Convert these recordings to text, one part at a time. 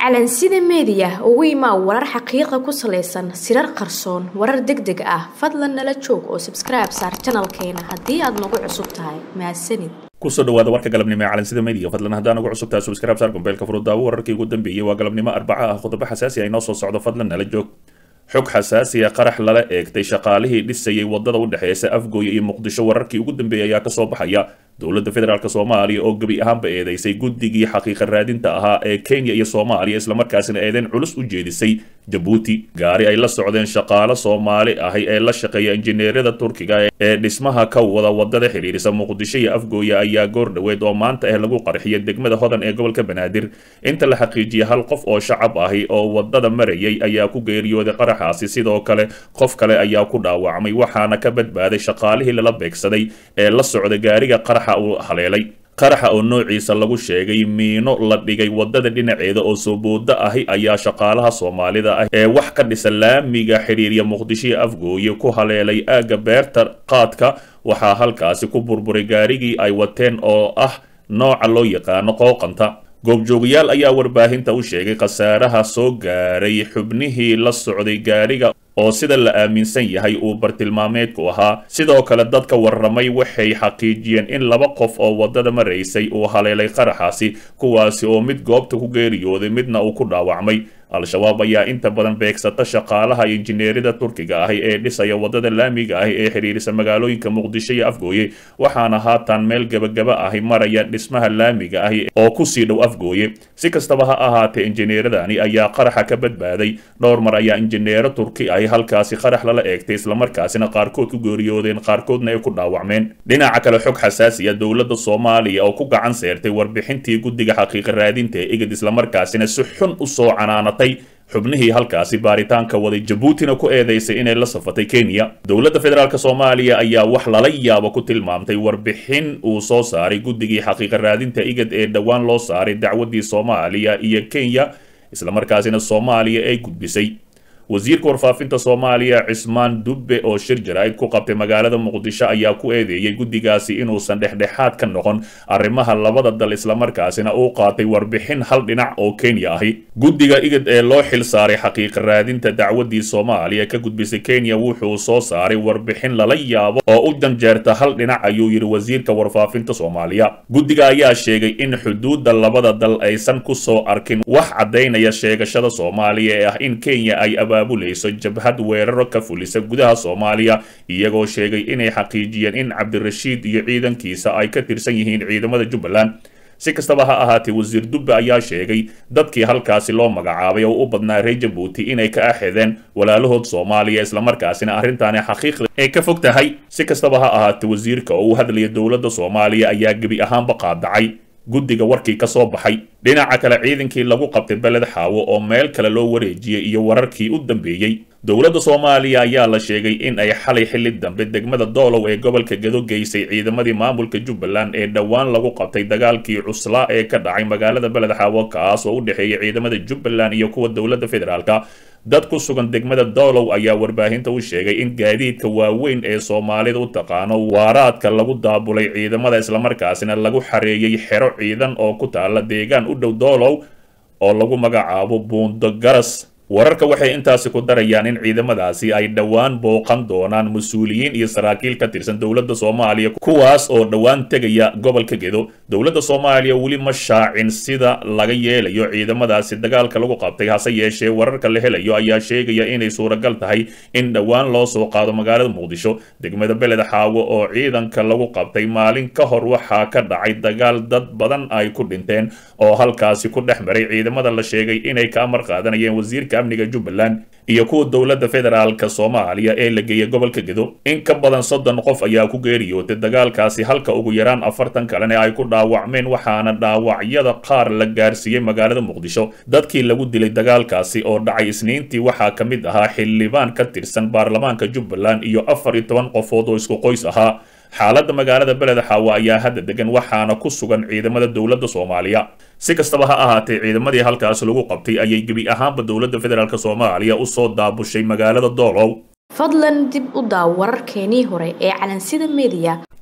calansida meediya ugu imaa warar xaqiiqa ku salaysan sirar qarsoon warar deg deg ah fadlan nala joog oo sabskribe saar janalkeena haddii aad nagu cusub tahay mahadsanid kusoo dhawaada warka galabnimo ee calansida media fadlan haddaan ugu cusubtahay subscribe saar gombeelka furudaawo wararkii ugu dambeeyey waa galabnimo arbaca ah qodobo xasaasi ah inoo soo socdo fadlan nala joog xog xasaasiya qarax lala eegtay shaqaalihii dhisayay wadada u dhexeysa afgooye iyo muqdisho wararkii ugu dambeeyay ayaa kasoo baxaya dowladda federaalk soomaaliya oo gebi ahaanba eedeysay guddigii xaqiiqa raadinta ahaa ee kenya iyo soomaaliya islamarkaasina eedeyn culus u jeedisay jabuuti gaari ay la socdeen shaqaalo soomaali ahi ee la shaqeeya injineerada turkiga ee dhismaha ka wada wadada xidhiirisa muqdisho iyo afgooye ayaa goor dhoweed oo maanta ah lagu qarxiyay degmada hodan ee gobolka banaadir inta la xaqiijiyay hal qof oo shacab ahi oo wadada marayay ayaa ku geeriyooday qaraxaasi sidoo kale qof kale ayaa ku dhaawacmay waxaana ka badbaaday shaqaalihii lala beegsaday ee la socda gaariga qarax uu haleelay qaraxa oo noociisa lagu sheegay miino la dhigay wadada dhinaceeda oo soo booda ahi ayaa shaqaalaha soomaalida ah ee wax ka dhisa laamiga xidhiirya muqdisho iyo afgooye ku haleelay aagga beerta qaadka waxaa halkaasi ku burburay gaarigii ay wateen oo ah nooca loo yaqaano qooqanta goobjoogayaal ayaa warbaahinta u sheegay khasaaraha soo gaaray xubnihii la socday gaariga oo sida la aaminsan yahay uu bartilmaameedku ahaa sidoo kale dadka warramay waxay xaqiijiyeen in laba qof oo waddada maraysay uu haleelay qaraxaasi kuwaasi oo mid goobta ku geeriyooday midna uu ku dhaawacmay al-shabaab ayaa inta badan beegsata shaqaalaha injineerida turkiga ahi ee dhisaya wadada laamiga ahi ee xidhiirisa magaalooyinka muqdisho iyo afgooye waxaana haatan meel gebagaba ahi maraya dhismaha laamiga ahi oo kusii dhow afgooye si kastaba ha ahaatee injineeradani ayaa qaraxa ka badbaaday dhowr mar ayaa injineero turki ahi halkaasi qarax lala eegtay islamarkaasina qaarkood ku geeriyoodeen qaarkoodna ay ku dhaawacmeen dhinaca kale xog xasaasiya dowladda soomaaliya oo ku gacan seertay warbixintii guddiga xaqiiqa raadinta ee igid islamarkaasina si xun u soo canaanatay xubnihii halkaasi baaritaanka waday jabuutina ku eedeysay inay la safatay kenya dowladda federaalk soomaaliya ayaa wax lala yaabo ku tilmaamtay warbixin uu soo saaray guddigii xaqiiqa raadinta igad ee dhowaan loo saaray dacwaddii soomaaliya iyo kenya islamarkaasina soomaaliya ay gudbisay wasiirka warfaafinta soomaaliya cismaan dubbe oo shir jaraa'id ku qabtay magaalada muqdisho ayaa ku eedeeyey guddigaasi inuusan dhexdhexaad ka noqon arrimaha labada dal islamarkaasina uu qaatay warbixin hal dhinac oo kenya ahi guddiga igad ee loo xil saaray xaqiiqa raadinta dacwaddii soomaaliya ka gudbisay kenya wuxuu soo saaray warbixin lala yaabo oo u janjeerta hal dhinac ayuu yidhi wasiirka warfaafinta soomaaliya guddiga ayaa sheegay in xuduudda labada dal aysan ku soo arkin wax caddaynaya sheegashada soomaaliya ee ah in kenya ay abaabulayso jabhad weeraro ka fulisa gudaha soomaaliya iyagoo sheegay inay xaqiijiyeen in cabdirashiid iyo ciidankiisa ay ka tirsan yihiin ciidamada jubbaland si kastaba ha ahaatee wasiir dubbe ayaa sheegay dadkii halkaasi loo magacaabay oo u badnaa reer jabuuti inay ka axedeen walaalahood soomaaliya islamarkaasina arrintaani xaqiiqda ay ka fog tahay si kastaba ha ahaatee wasiirka oo u hadlaya dowladda soomaaliya ayaa gebi ahaanba qaadacay guddiga warkii ka soo baxay dhinaca kale ciidankii lagu qabtay beled xaawo oo meel kale loo wareejiyey iyo wararkii u dambeeyey dowladda soomaaliya ayaa la sheegay in ay xalay xilli dambe degmada doolow ee gobolka gedo geysay ciidamadii maamulka jubbaland ee dhowaan lagu qabtay dagaalkii cuslaa ee ka dhacay magaalada beled xaawo kaas oo u dhexeeyay ciidamada jubbaland iyo kuwa dowladda federaalka dad ku sugan degmada doolow ayaa warbaahinta u sheegay in gaadiidka waaweyn ee soomaalida u taqaano waaraadka lagu daabulay ciidamada islamarkaasina lagu xareeyey xero ciidan oo ku taala deegaan u dhow doolow oo lagu magacaabo buundo garas wararka waxay intaasi ku darayaan in ciidamadaasi ay dhowaan booqan doonaan mas-uuliyiin iyo saraakiil ka tirsan dowladda soomaaliya kuwaas oo dhowaan tegaya gobolka gedo dowladda soomaaliya weli ma shaacin sida laga yeelayo ciidamadaasi dagaalka lagu qabtay hase yeeshee wararka la helayo ayaa sheegaya inay suuragal tahay in dhowaan loo soo qaado magaalada muqdisho degmada beled xaawo oo ciidanka lagu qabtay maalin ka hor waxaa ka dhacay dagaal dad badan ay ku dhinteen oo halkaasi ku dhex maray ciidamada la sheegay inay ka amar qaadanayeen wasiirka amniga jubbaland iyo kuwa dowladda federaalka soomaaliya ee la geeyay gobolka gedo in ka badan soddon qof ayaa ku geeriyootay dagaalkaasi halka ugu yaraan afartan kalena ay ku dhaawacmeen waxaana dhaawacyada qaar la gaarsiiyey magaalada muqdisho dadkii lagu dilay dagaalkaasi oo dhacay isniintii waxaa ka mid ahaa xildhibaan ka tirsan baarlamaanka jubbaland iyo afar iyo toban qofood oo isku qoys ahaa xaaladda magaalada beled xaawo ayaa hadda degan waxaana ku sugan ciidamada dowladda soomaaliya si kastaba ha ahaatee ciidamadii halkaas lagu qabtay ayay gebi ahaanba dowladda federaalk soomaaliya u soo daabushay magaalada doolow fadlan dib u daaw wararkeenii hore ee calansida meediya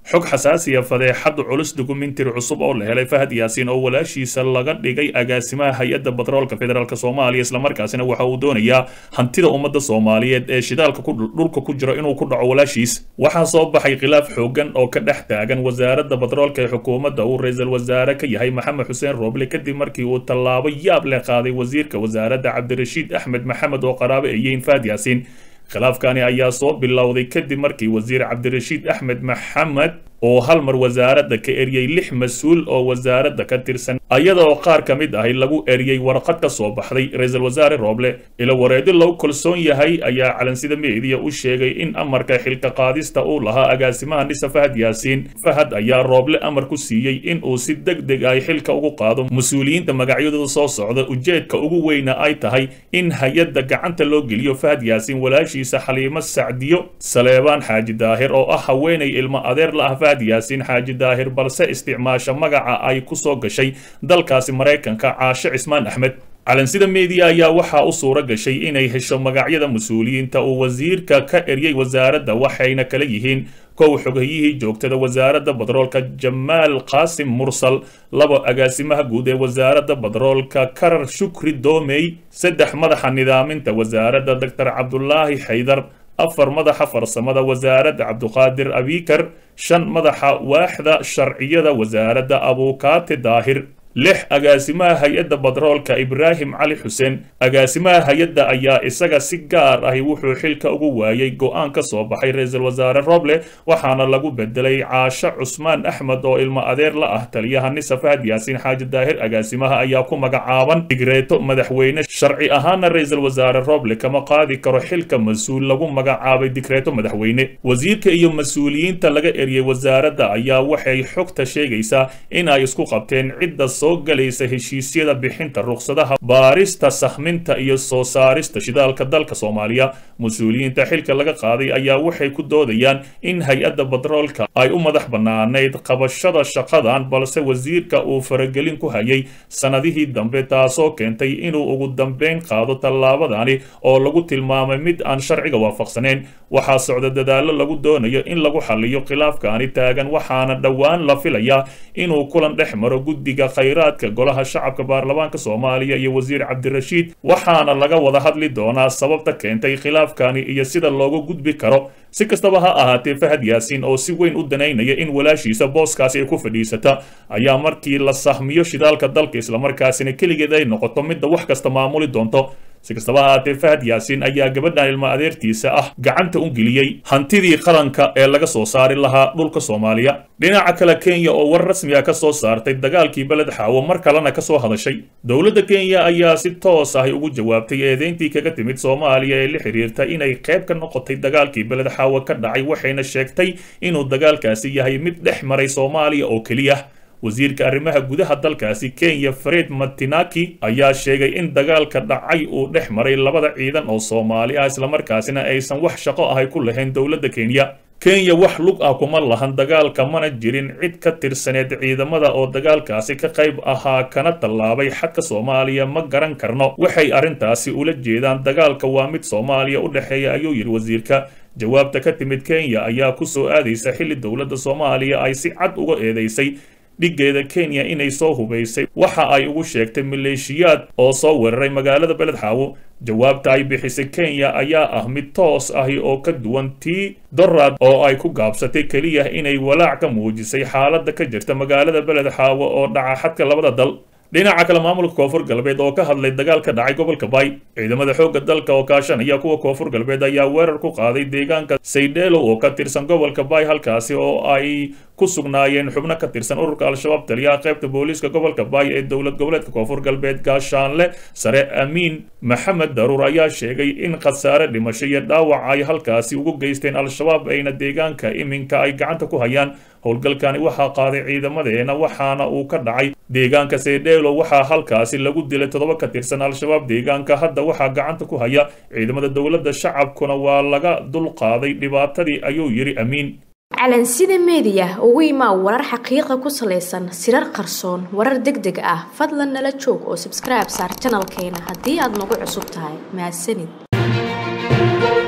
xog xasaasiya fadeexad culus dukumentari cusub oo la helay fahad yaasiin oo walaashiisa laga dhigay agaasimaha hay-adda batroolka federaalk soomaaliya islamarkaasina waxa uu doonayaa hantida ummadda soomaaliyeed ee shidaalka dhulka ku jiro inuu ku dhaco walaashiis waxaa soo baxay khilaaf xoogan oo ka dhex taagan wasaaradda batroolka ee xukuumadda uu ra-iisul wasaare ka yahay maxamed xuseen rooble kadib markii uu tallaabo yaab leh qaaday wasiirka wasaaradda cabdirashiid axmed maxamed oo qaraabo eeyeyn fahad yaasiin khilaafkani ayaa soo bilowday kadib markii wasiir cabdirashiid axmed maxamed oo hal mar wasaaradda ka eriyey lix mas-uul oo wasaaradda ka tirsan ayada oo qaar ka mid ahi lagu eriyey warqad ka soo baxday ra-iisul wasaare rooble ilo wareedi lagu kalsoon yahay ayaa calansida meediya u sheegay in amarka xilka qaadista uu lahaa agaasimaha nisa fahad yaasiin fahad ayaa rooble amar ku siiyey in uu si deg deg ay xilka ugu qaado mas-uuliyiinta magacyadooda soo socda ujeedka ugu weyna ay tahay in hay-adda gacanta loo geliyo fahad yaasiin walaashiisa xaliimo sacdiyo saleebaan xaaji daahir oo ah haweenay ilmo adeer la ah yaasiin xaaji daahir balse isticmaasha magaca ay ku soo gashay dalkaasi maraykanka caashe cismaan axmed calansida meediya ayaa waxaa u suura gashay inay hesho magacyada mas-uuliyiinta uu wasiirka ka eryay wasaaradda waxayna kala yihiin kow xogahiyihii joogtada wasaaradda badroolka jamaal qaasim mursal labo agaasimaha guud ee wasaaradda badroolka karar shukri doomey saddex madaxa nidaaminta wasaaradda doctor cabdulaahi xaydar afar madaxa farsamada wasaaradda cabduqaadir abikar shan madaxa waaxda sharciyada wasaaradda abuukaate daahir lix agaasimaha hay-adda badroolka ibraahim cali xuseen agaasimaha hay-adda ayaa isaga si gaar ahi wuxuu xilka ugu waayey go-aan ka soo baxay ra-iisul wasaare roble waxaana lagu bedelay caasho cusmaan axmed oo ilmo adeer la ah taliyaha nisa fahad yaasiin xaaji daahir agaasimaha ayaa ku magacaaban digreeto madaxweyne sharci ahaana ra-iisul wasaare roble kama qaadi karo xilka mas-uul lagu magacaabay digreeto madaxweyne wasiirka iyo mas-uuliyiinta laga eriyey wasaaradda ayaa waxay xogta sheegaysaa in ay isku qabteen cidda soo galaysa heshiisyada bixinta ruqsadaha baarista sahminta iyo soo saarista shidaalka dalka soomaaliya mas-uuliyiinta xilka laga qaaday ayaa waxay ku doodayaan in hay-adda batroolka ay u madax bannaanayd qabashada shaqadan balse wasiirka uu faragelin ku hayay sanadihii dambe taasoo keentay inuu ugu dambeyn qaado tallaabadani oo lagu tilmaamay mid aan sharciga waafaqsaneyn waxaa socda dadaallo lagu doonayo in lagu xaliyo khilaafkaani taagan waxaana dhowaan la filayaa inuu kulan dhex maro guddiga khayraadka golaha shacabka baarlamaanka soomaaliya iyo wasiir cabdirashiid waxaana laga wada hadli doonaa sababta keentay khilaafkani iyo sida looga gudbi karo si kastaba ha ahaatee fahad yaasiin oo si weyn u danaynaya in walaashiisa booskaasi ay ku fadhiisata ayaa markii la sahmiyo shidaalka dalka islamarkaasina keligeed ay noqoto midda wax kasta maamuli doonto si kastaba ahaatee fahad yaasiin ayaa gabadhan ilmo adeertiisa ah gacanta u geliyey hantidii qaranka ee laga soo saari lahaa dhulka soomaaliya dhinaca kale kenya oo war rasmi ah ka soo saartay dagaalkii beled xaawo mar kalena ka soo hadashay dowladda kenya ayaa si toos ahi ugu jawaabtay eedeyntii kaga timid soomaaliya ee la xiriirta inay qayb ka noqotay dagaalkii beled xaawo ka dhacay waxayna sheegtay inuu dagaalkaasi yahay mid dhex maray soomaaliya oo keliya wasiirka arrimaha gudaha dalkaasi kenya fred matinaki ayaa sheegay in dagaalka dhacay uu dhex maray labada ciidan oo soomaali ah islamarkaasina aysan wax shaqo ahay ku lahayn dowladda kenya kenya wax lug ah kuma lahan dagaalka mana jirin cid ka tirsaneed ciidamada oo dagaalkaasi ka qayb ahaa kana tallaabay xadka soomaaliya ma garan karno waxay arrintaasi ula jeedaan dagaalka waa mid soomaaliya u dhexeeya ayuu yidhi wasiirka jawaabta ka timid kenya ayaa ku soo aadaysa xilli dowladda soomaaliya ay si cad uga eedeysay dhiggeeda kenya inay soo hubaysay waxa ay ugu sheegtay maleeshiyaad oo soo weeraray magaalada beled xaawo jawaabta ay bixisay kenya ayaa ah mid toos ahi oo ka duwan tii dorad oo ay ku gaabsatay keliya inay walaac ka muujisay xaaladda ka jirta magaalada beled xaawo oo dhaca xadka labada dal dhinaca kale maamulka koonfur galbeed oo ka hadlay dagaal ka dhacay gobolka bay ciidamada xoogga dalka oo kaashanaya kuwa koonfur galbeed ayaa weerar ku qaaday deegaanka saydheelo oo ka tirsan gobolka bay halkaasi oo ay ku sugnaayeen xubno ka tirsan ururka al-shabaab taliyaha qaybta booliiska gobolka bay ee dowlad goboleedka koonfur galbeed gaashaanle sare amiin maxamed daruur ayaa sheegay in khasaare dhimasho iyo dhaawac ay halkaasi ugu geysteen al-shabaab ayna deegaanka iminka ay gacanta ku hayaan howlgalkani waxaa qaaday ciidamadeena waxaana uu ka dhacay deegaanka saydheelo waxaa halkaasi lagu dilay toddoba ka tirsan al-shabaab deegaanka hadda waxaa gacanta ku haya ciidamada dowladda shacabkuna waa laga dulqaaday dhibaatadii ayuu yidhi amiin calansida meediya ugu imaa warar xaqiiqa ku salaysan sirar qarsoon warar deg deg ah fadlan nala joog oo sabskribe saar janalkeena haddii aad nagu cusub tahay mahadsanid